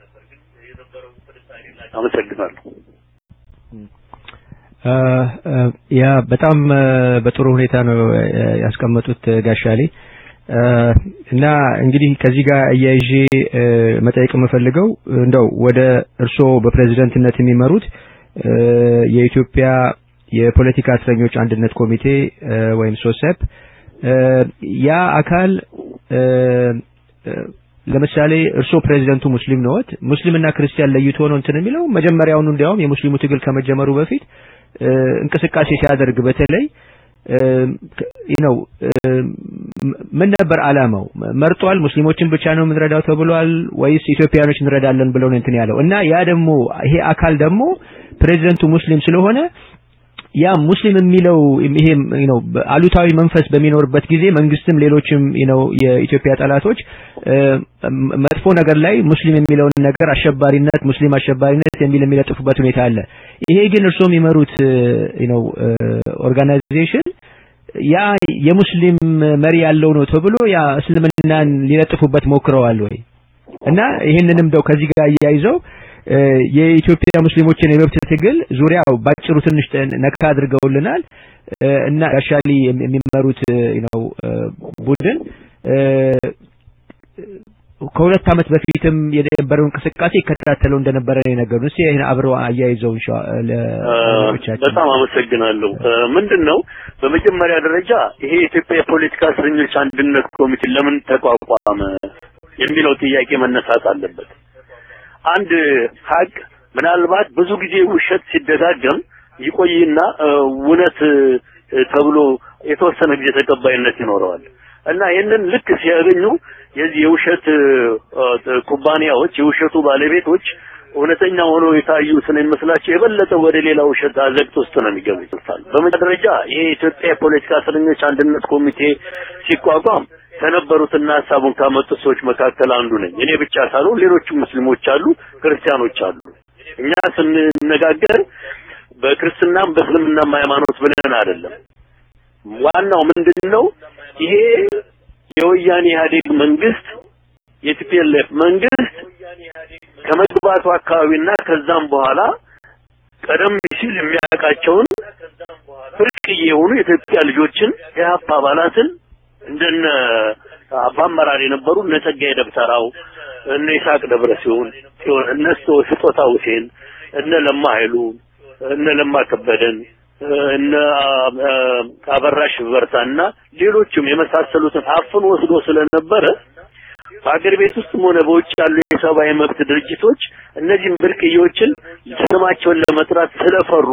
አመሰግናለሁ። ያ በጣም በጥሩ ሁኔታ ነው ያስቀመጡት ጋሻሌ እና እንግዲህ ከዚህ ጋር እያይዤ መጠየቅ የምፈልገው እንደው ወደ እርስዎ በፕሬዝደንትነት የሚመሩት የኢትዮጵያ የፖለቲካ እስረኞች አንድነት ኮሚቴ ወይም ሶሰፕ ያ አካል ለምሳሌ እርስዎ ፕሬዚደንቱ ሙስሊም ነዎት። ሙስሊምና ክርስቲያን ለይቶ ነው እንትን የሚለው መጀመሪያውኑ እንዲያውም የሙስሊሙ ትግል ከመጀመሩ በፊት እንቅስቃሴ ሲያደርግ በተለይ ነው ምን ነበር አላማው? መርጧል። ሙስሊሞችን ብቻ ነው የምንረዳው ተብሏል ወይስ ኢትዮጵያኖች እንረዳለን ብለው ነው እንትን ያለው እና ያ ደግሞ ይሄ አካል ደግሞ ፕሬዚደንቱ ሙስሊም ስለሆነ ያ ሙስሊም የሚለው ይሄ ነው አሉታዊ መንፈስ በሚኖርበት ጊዜ መንግስትም ሌሎችም ነው የኢትዮጵያ ጠላቶች መጥፎ ነገር ላይ ሙስሊም የሚለውን ነገር አሸባሪነት ሙስሊም አሸባሪነት የሚል የሚለጥፉበት ሁኔታ አለ። ይሄ ግን እርስዎ የሚመሩት ነው ኦርጋናይዜሽን ያ የሙስሊም መሪ ያለው ነው ተብሎ ያ እስልምናን ሊለጥፉበት ሞክረዋል ወይ? እና ይህንንም ደው ከዚህ ጋር እያይዘው የኢትዮጵያ ሙስሊሞችን የመብት ትግል ዙሪያው ባጭሩ ትንሽ ነካ አድርገውልናል እና ጋሻሊ የሚመሩት ነው ቡድን ከሁለት ዓመት በፊትም የነበረው እንቅስቃሴ ይከታተለው እንደነበረ ነው የነገሩን። እስኪ ይህን አብረው አያይዘው ለቻችን። በጣም አመሰግናለሁ። ምንድን ነው በመጀመሪያ ደረጃ ይሄ የኢትዮጵያ የፖለቲካ እስረኞች አንድነት ኮሚቴ ለምን ተቋቋመ የሚለው ጥያቄ መነሳት አለበት። አንድ ሀቅ ምናልባት ብዙ ጊዜ ውሸት ሲደጋገም ይቆይና እውነት ተብሎ የተወሰነ ጊዜ ተቀባይነት ይኖረዋል እና ይህንን ልክ ሲያገኙ የዚህ የውሸት ኩባንያዎች የውሸቱ ባለቤቶች እውነተኛ ሆኖ የታዩ ስለሚመስላቸው የበለጠ ወደ ሌላ ውሸት አዘቅት ውስጥ ነው የሚገቡት። በመጀመሪያ ደረጃ ይሄ የኢትዮጵያ የፖለቲካ እስረኞች አንድነት ኮሚቴ ሲቋቋም ከነበሩትና ሀሳቡን ካመጡት ሰዎች መካከል አንዱ ነኝ። እኔ ብቻ ሳልሆን ሌሎችም ሙስሊሞች አሉ፣ ክርስቲያኖች አሉ። እኛ ስንነጋገር በክርስትናም በእስልምናም ሃይማኖት ብለን አይደለም። ዋናው ምንድነው? ይሄ የወያኔ ኢህአዴግ መንግስት የቲፒኤልኤፍ መንግስት ከመግባቱ አካባቢና ከዛም በኋላ ቀደም ሲል የሚያውቃቸውን ብርቅዬ የሆኑ የኢትዮጵያ ልጆችን የሀፓ አባላትን እንደነ በአመራር የነበሩ እነ ጸጋዬ ደብተራው እነ ይስሐቅ ደብረ ሲሆን ሲሆን እነ ስጦታ ሁሴን እነ ለማ ኃይሉ እነ ለማ ከበደን እነ አበራሽ በርታና ሌሎችም የመሳሰሉትን አፍኖ ወስዶ ስለነበረ በአገር ቤት ውስጥም ሆነ በውጭ ያሉ የሰብአዊ መብት ድርጅቶች እነዚህም ብርቅዬዎችን ስማቸውን ለመጥራት ስለፈሩ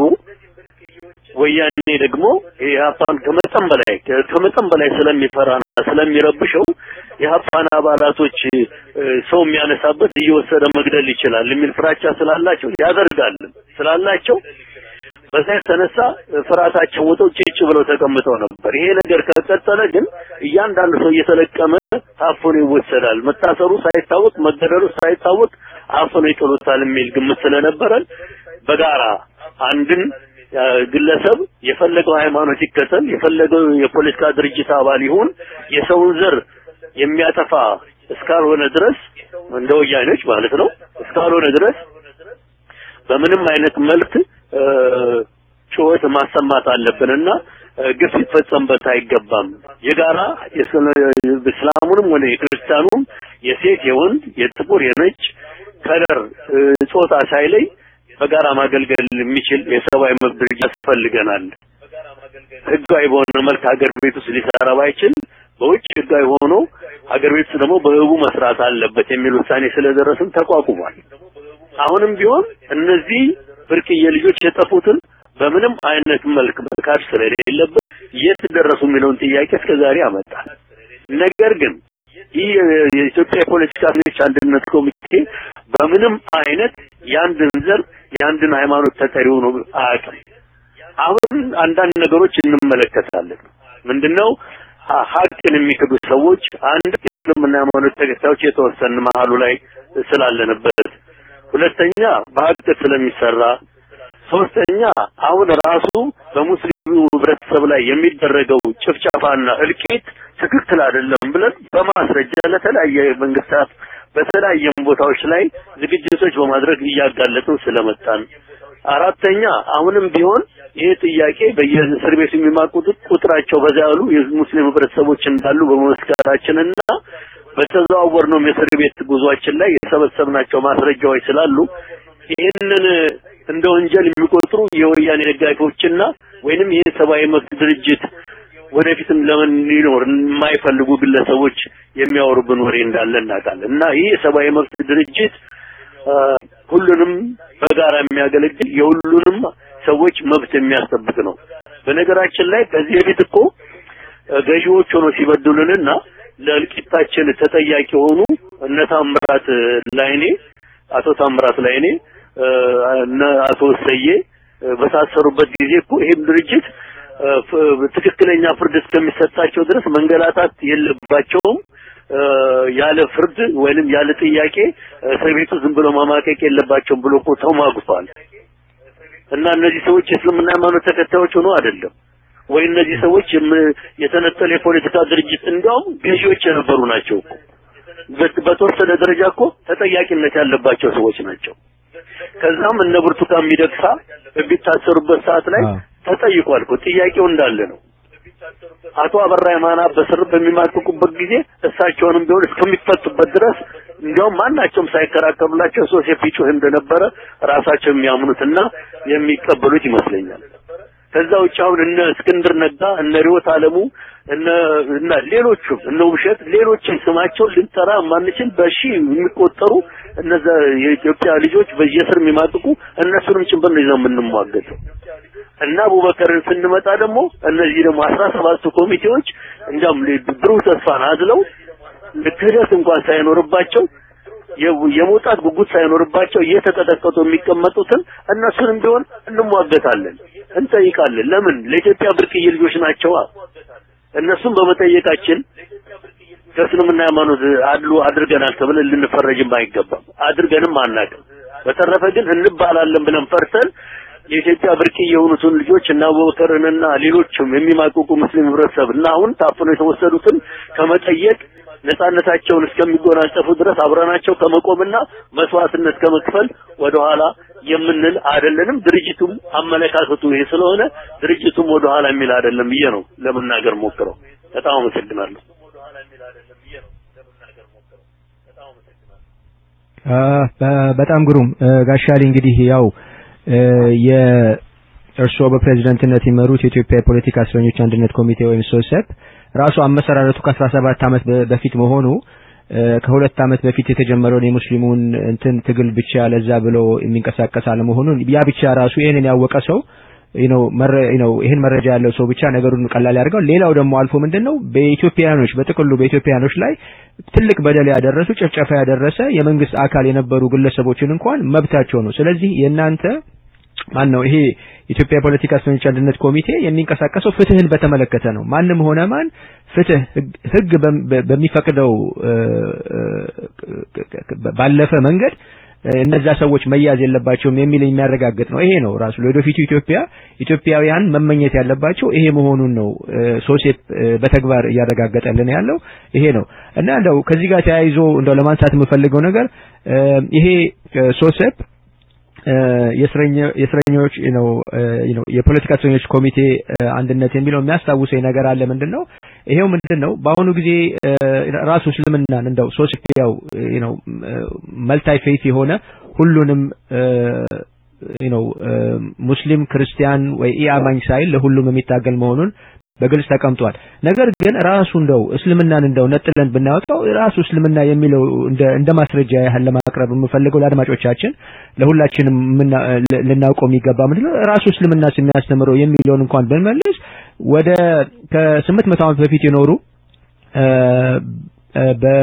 ወያኔ ደግሞ የሀፓን ከመጠን በላይ ከመጠን በላይ ስለሚፈራና ስለሚረብሸው የሀፓን አባላቶች ሰው የሚያነሳበት እየወሰደ መግደል ይችላል የሚል ፍራቻ ስላላቸው ያደርጋል ስላላቸው በዛ የተነሳ ፍርሃታቸው ወጥተው ጭጭ ብለው ተቀምጠው ነበር። ይሄ ነገር ከቀጠለ ግን እያንዳንዱ ሰው እየተለቀመ ታፍኖ ይወሰዳል። መታሰሩ ሳይታወቅ መገደሉ ሳይታወቅ አፍኖ ይጥሉታል የሚል ግምት ስለነበረን በጋራ አንድን ግለሰብ የፈለገው ሃይማኖት ይከተል፣ የፈለገው የፖለቲካ ድርጅት አባል ይሁን የሰውን ዘር የሚያጠፋ እስካልሆነ ድረስ እንደ ወያኔዎች ማለት ነው እስካልሆነ ድረስ በምንም አይነት መልክ ጩኸት ማሰማት አለብንና ግፍ ሊፈጸምበት አይገባም። የጋራ እስላሙንም ሆነ የክርስቲያኑም የሴት የወንድ የጥቁር የነጭ ከለር ጾታ ሳይለይ በጋራ ማገልገል የሚችል የሰብአዊ መብት ድርጅት ያስፈልገናል። ህጋዊ በሆነ መልክ ሀገር ቤት ውስጥ ሊሰራ ባይችል በውጭ ህጋዊ ሆኖ ሀገር ቤት ውስጥ ደግሞ በህቡ መስራት አለበት የሚል ውሳኔ ስለደረስን ተቋቁሟል። አሁንም ቢሆን እነዚህ ብርቅዬ ልጆች የጠፉትን በምንም አይነት መልክ መካድ ስለሌለበት የት ደረሱ የሚለውን ጥያቄ እስከዛሬ ያመጣል። ነገር ግን ይህ የኢትዮጵያ የፖለቲካ እስረኞች አንድነት ኮሚቴ በምንም አይነት የአንድን ዘር የአንድን ሃይማኖት ተጠሪ ሆኖ አያውቅም። አሁን አንዳንድ ነገሮች እንመለከታለን። ምንድነው ሀቅን የሚክዱ ሰዎች አንድ እስልምና ሃይማኖት ተከታዮች የተወሰን መሀሉ ላይ ስላለንበት፣ ሁለተኛ በሀቅ ስለሚሰራ፣ ሶስተኛ አሁን ራሱ በሙስሊሙ ህብረተሰብ ላይ የሚደረገው ጭፍጨፋና እልቂት ትክክል አይደለም ብለን በማስረጃ ለተለያየ መንግስታት በተለያየ ቦታዎች ላይ ዝግጅቶች በማድረግ እያጋለጥን ስለመጣን፣ አራተኛ አሁንም ቢሆን ይህ ጥያቄ በየእስር ቤት የሚማቁት ቁጥራቸው በዛ ያሉ የሙስሊም ህብረተሰቦች እንዳሉ በመመስከራችንና በተዘዋወርነው የእስር ቤት ጉዟችን ላይ የሰበሰብናቸው ማስረጃዎች ስላሉ ይህንን እንደ ወንጀል የሚቆጥሩ የወያኔ ደጋፊዎችና ወይንም ይህ ሰብአዊ መብት ድርጅት ወደፊትም ለምን ሊኖር የማይፈልጉ ግለሰቦች የሚያወሩብን ወሬ እንዳለ እናውቃለን እና ይህ የሰብአዊ መብት ድርጅት ሁሉንም በጋራ የሚያገለግል የሁሉንም ሰዎች መብት የሚያስጠብቅ ነው። በነገራችን ላይ ከዚህ በፊት እኮ ገዢዎች ሆኖ ሲበድሉንና ለእልቂታችን ተጠያቂ ሆኑ እነ ታምራት ላይኔ አቶ ታምራት ላይኔ እነ አቶ ሰዬ በታሰሩበት ጊዜ እኮ ይሄም ድርጅት ትክክለኛ ፍርድ እስከሚሰጣቸው ድረስ መንገላታት የለባቸውም ያለ ፍርድ ወይንም ያለ ጥያቄ እስር ቤቱ ዝም ብሎ ማማቀቅ የለባቸውም ብሎ እኮ ተሟግቷል። እና እነዚህ ሰዎች የእስልምና ሃይማኖት ተከታዮች ሆኖ አይደለም ወይ እነዚህ ሰዎች የተነጠለ የፖለቲካ ድርጅት እንዲያውም ገዢዎች የነበሩ ናቸው እኮ በተወሰነ ደረጃ እኮ ተጠያቂነት ያለባቸው ሰዎች ናቸው። ከዛም እነ ብርቱካን ሚደቅሳ በሚታሰሩበት ሰዓት ላይ ተጠይቋል እኮ ጥያቄው እንዳለ ነው። አቶ አበራ የማና በስር በሚማቅቁበት ጊዜ እሳቸውንም ቢሆን እስከሚፈቱበት ድረስ እንዲያውም ማናቸውም ሳይከራከሩላቸው ሶሴፍ ይጮህ እንደነበረ ራሳቸው የሚያምኑትና የሚቀበሉት ይመስለኛል። ከዛ ውጭ አሁን እነ እስክንድር ነጋ እነ ሪዮት አለሙ እነ እና ሌሎቹም እነ ውብሸት ሌሎችን ስማቸው ልንጠራ ማንችል በሺ የሚቆጠሩ እነዛ የኢትዮጵያ ልጆች በየስር የሚማቅቁ እነሱንም ጭምር ነው ይዘው የምንሟገተው። እና አቡበከርን ስንመጣ ደግሞ እነዚህ ደግሞ አስራ ሰባቱ ኮሚቴዎች እንዲያውም ብሩህ ተስፋን አዝለው ክህደት እንኳን ሳይኖርባቸው የመውጣት ጉጉት ሳይኖርባቸው እየተቀጠቀጡ የሚቀመጡትን እነሱንም ቢሆን እንሟገታለን፣ እንጠይቃለን። ለምን ለኢትዮጵያ ብርቅዬ ልጆች ናቸዋ። እነሱም በመጠየቃችን ከእስልምና ሃይማኖት አድሎ አድርገናል ተብለን ልንፈረጅም አይገባም። አድርገንም አናውቅም። በተረፈ ግን እንባላለን ብለን ፈርተን የኢትዮጵያ ብርቅዬ የሆኑትን ልጆች እና አቡበከርንና ሌሎችም የሚማቅቁ ሙስሊም ህብረተሰብ እና አሁን ታፍነው የተወሰዱትን ከመጠየቅ ነፃነታቸውን እስከሚጎናጸፉ ድረስ አብረናቸው ከመቆምና መስዋዕትነት ከመክፈል ወደኋላ የምንል አይደለንም። ድርጅቱም አመለካከቱ ይሄ ስለሆነ ድርጅቱም ወደኋላ የሚል አይደለም ብዬ ነው ለመናገር ሞክረው። በጣም አመሰግናለሁ። በጣም ግሩም ጋሻሊ እንግዲህ ያው የእርስዎ በፕሬዝዳንትነት የመሩት የኢትዮጵያ የፖለቲካ እስረኞች አንድነት ኮሚቴ ወይም ሶሰፕ ራሱ አመሰራረቱ ከአስራ ሰባት ዓመት በፊት መሆኑ ከሁለት ዓመት በፊት የተጀመረውን የሙስሊሙን እንትን ትግል ብቻ ለዛ ብሎ የሚንቀሳቀስ አለመሆኑን ያ ብቻ ራሱ ይህንን ያወቀ ሰው ነው ነው ይህን መረጃ ያለው ሰው ብቻ ነገሩን ቀላል ያደርገው። ሌላው ደግሞ አልፎ ምንድነው በኢትዮጵያኖች በጥቅሉ በኢትዮጵያኖች ላይ ትልቅ በደል ያደረሱ ጭፍጨፋ ያደረሰ የመንግስት አካል የነበሩ ግለሰቦችን እንኳን መብታቸው ነው። ስለዚህ የእናንተ ማን ነው ይሄ የኢትዮጵያ የፖለቲካ እስረኞች አንድነት ኮሚቴ የሚንቀሳቀሰው ፍትህን በተመለከተ ነው። ማንም ሆነ ማን ፍትህ ህግ በሚፈቅደው ባለፈ መንገድ እነዛ ሰዎች መያዝ የለባቸውም የሚል የሚያረጋግጥ ነው። ይሄ ነው ራሱ ለወደፊቱ ኢትዮጵያ ኢትዮጵያውያን መመኘት ያለባቸው ይሄ መሆኑን ነው ሶሴፕ በተግባር እያረጋገጠልን ያለው ይሄ ነው እና እንደው ከዚህ ጋር ተያይዞ እንደው ለማንሳት የምፈልገው ነገር ይሄ ሶሴፕ የእስረኞች ነው ነው የፖለቲካ እስረኞች ኮሚቴ አንድነት የሚለው የሚያስታውሰኝ ነገር አለ። ምንድነው ይሄው ምንድነው በአሁኑ ጊዜ ራሱ እስልምናን እንደው ሶስት ያው ነው መልታይ ፌት የሆነ ሁሉንም ነው ሙስሊም ክርስቲያን ወይ ኢአማኝ ሳይል ለሁሉም የሚታገል መሆኑን በግልጽ ተቀምጧል። ነገር ግን ራሱ እንደው እስልምናን እንደው ነጥለን ብናወጣው ራሱ እስልምና የሚለው እንደ እንደ ማስረጃ ያህል ለማቅረብ የምፈልገው ለአድማጮቻችን ለሁላችንም ልናውቀው የሚገባ ምንድነው ራሱ እስልምና የሚያስተምረው የሚለውን እንኳን ብንመልስ ወደ ከስምንት መቶ ዓመት በፊት የኖሩ በ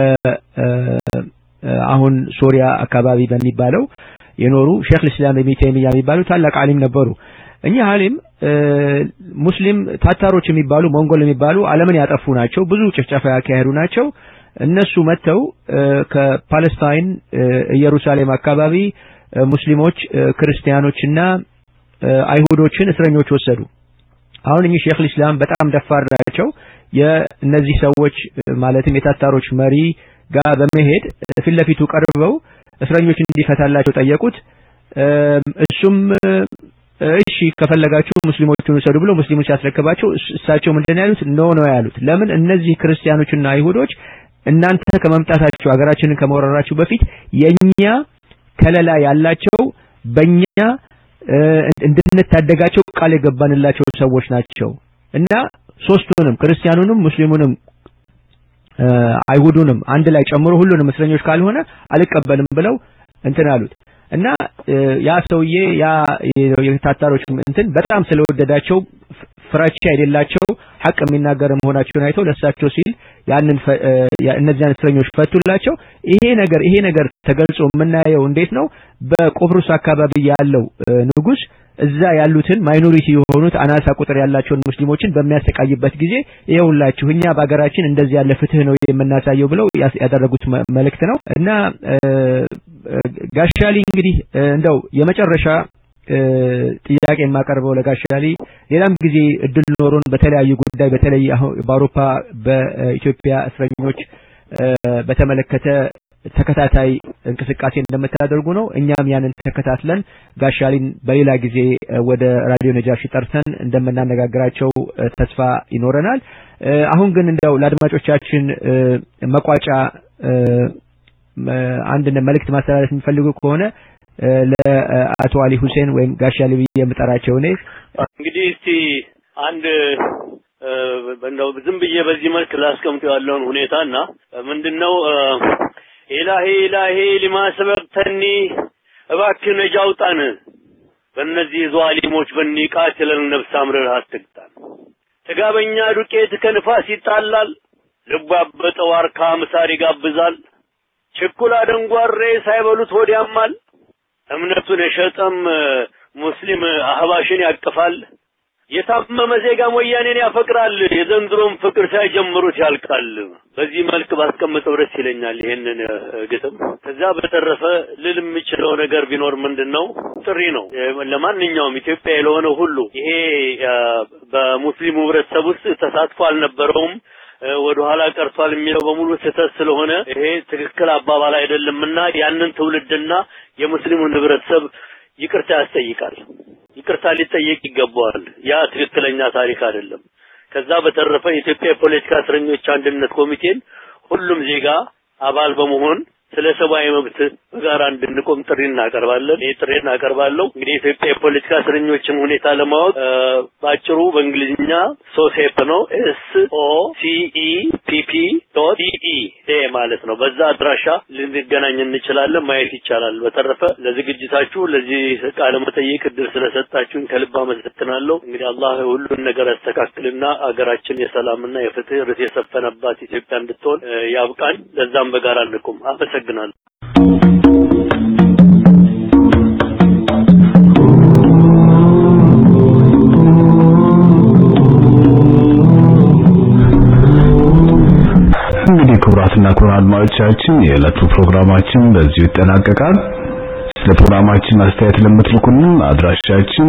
አሁን ሶሪያ አካባቢ በሚባለው የኖሩ ሼክ ልስላም ኢብኑ ተይሚያ የሚባሉ ታላቅ ዓሊም ነበሩ። እኚህ ዓሊም ሙስሊም ታታሮች የሚባሉ ሞንጎል የሚባሉ ዓለምን ያጠፉ ናቸው። ብዙ ጭፍጨፋ ያካሄዱ ናቸው። እነሱ መጥተው ከፓለስታይን ኢየሩሳሌም አካባቢ ሙስሊሞች፣ ክርስቲያኖችና አይሁዶችን እስረኞች ወሰዱ። አሁን እኚህ ሼክ ልስላም በጣም ደፋር ናቸው። የእነዚህ ሰዎች ማለትም የታታሮች መሪ ጋር በመሄድ ፊት ለፊቱ ቀርበው እስረኞች እንዲፈታላቸው ጠየቁት። እሱም እሺ ከፈለጋችሁ ሙስሊሞቹን ውሰዱ ብሎ ሙስሊሞች ሲያስረክባቸው እሳቸው ምንድን ያሉት ኖ ነው ያሉት። ለምን እነዚህ ክርስቲያኖችና አይሁዶች እናንተ ከመምጣታችሁ ሀገራችንን ከመወረራችሁ በፊት የኛ ከለላ ያላቸው በእኛ እንድንታደጋቸው ቃል የገባንላቸው ሰዎች ናቸው እና ሶስቱንም ክርስቲያኑንም ሙስሊሙንም አይሁዱንም አንድ ላይ ጨምሮ ሁሉንም እስረኞች ካልሆነ አልቀበልም ብለው እንትን አሉት። እና ያ ሰውዬ ያ የታታሮች እንትን በጣም ስለወደዳቸው ፍራቻ የሌላቸው ሐቅ የሚናገር መሆናቸውን አይተው ለሳቸው ሲል ያንን እነዚያን እስረኞች ፈቱላቸው። ይሄ ነገር ይሄ ነገር ተገልጾ የምናየው እንዴት ነው? በቆጵሮስ አካባቢ ያለው ንጉስ እዛ ያሉትን ማይኖሪቲ የሆኑት አናሳ ቁጥር ያላቸውን ሙስሊሞችን በሚያሰቃይበት ጊዜ ይኸውላችሁ እኛ በሀገራችን እንደዚህ ያለ ፍትህ ነው የምናሳየው ብለው ያደረጉት መልእክት ነው እና ጋሻሊ እንግዲህ እንደው የመጨረሻ ጥያቄ የማቀርበው ለጋሻሊ ሌላም ጊዜ እድል ኖሮን በተለያዩ ጉዳይ በተለይ በአውሮፓ በኢትዮጵያ እስረኞች በተመለከተ ተከታታይ እንቅስቃሴ እንደምታደርጉ ነው። እኛም ያንን ተከታትለን ጋሻሊን በሌላ ጊዜ ወደ ራዲዮ ነጃሺ ጠርተን እንደምናነጋግራቸው ተስፋ ይኖረናል። አሁን ግን እንደው ለአድማጮቻችን መቋጫ አንድ መልእክት ማስተላለፍ የሚፈልጉ ከሆነ ለአቶ አሊ ሁሴን ወይም ጋሻሊ ብዬ የምጠራቸው እኔ እንግዲህ እስቲ አንድ እንደው ዝም ብዬ በዚህ መልክ ላስቀምጠው ያለውን ሁኔታና ምንድነው ኢላሂ ኢላሂ ሊማ ሰበቅተኒ እባክህ ነጃ አውጣን በእነዚህ ዟሊሞች በኒ ቃትለን ነፍስ አምርረህ አትግጣን ጥጋበኛ ዱቄት ከንፋስ ይጣላል ልቡ ያበጠ ዋርካ ምሳር ይጋብዛል ችኩላ ደንጓሬ ሳይበሉት ሆድ ያማል እምነቱን የሸጠም ሙስሊም አህባሽን ያቅፋል የታመመ ዜጋም ወያኔን ያፈቅራል የዘንድሮም ፍቅር ሳይጀምሩት ያልቃል በዚህ መልክ ባስቀምጠው ደስ ይለኛል ይሄንን ግጥም ከዛ በተረፈ ልል የምችለው ነገር ቢኖር ምንድነው ጥሪ ነው ለማንኛውም ኢትዮጵያ ለሆነ ሁሉ ይሄ በሙስሊሙ ህብረተሰብ ውስጥ ተሳትፎ አልነበረውም ወደ ኋላ ቀርቷል የሚለው በሙሉ ስህተት ስለሆነ ይሄ ትክክል አባባል አይደለምና ያንን ትውልድና የሙስሊሙን ህብረተሰብ ይቅርታ ያስጠይቃል። ይቅርታ ሊጠየቅ ይገባዋል። ያ ትክክለኛ ታሪክ አይደለም። ከዛ በተረፈ የኢትዮጵያ የፖለቲካ እስረኞች አንድነት ኮሚቴን ሁሉም ዜጋ አባል በመሆን ስለ ሰብአዊ መብት በጋራ እንድንቆም ጥሪ እናቀርባለን። ይህ ጥሪ እናቀርባለሁ። እንግዲህ የኢትዮጵያ የፖለቲካ እስረኞችን ሁኔታ ለማወቅ በአጭሩ በእንግሊዝኛ ሶሴፕ ነው ኤስ ኦ ሲ ኢ ፒ ፒ ዶት ኢ ኤ ማለት ነው። በዛ አድራሻ ልንገናኝ እንችላለን፣ ማየት ይቻላል። በተረፈ ለዝግጅታችሁ ለዚህ ቃለ መጠይቅ እድል ስለሰጣችሁኝ ከልብ አመሰግናለሁ። እንግዲህ አላህ ሁሉን ነገር ያስተካክልና አገራችን የሰላምና የፍትህ ርት የሰፈነባት ኢትዮጵያ እንድትሆን ያብቃን። ለዛም በጋራ እንቁም። አመሰግናለሁ። እንግዲህ ክቡራትና ክቡራን አድማጮቻችን የዕለቱ ፕሮግራማችን በዚሁ ይጠናቀቃል። ስለ ፕሮግራማችን አስተያየት ለምትልኩልን አድራሻችን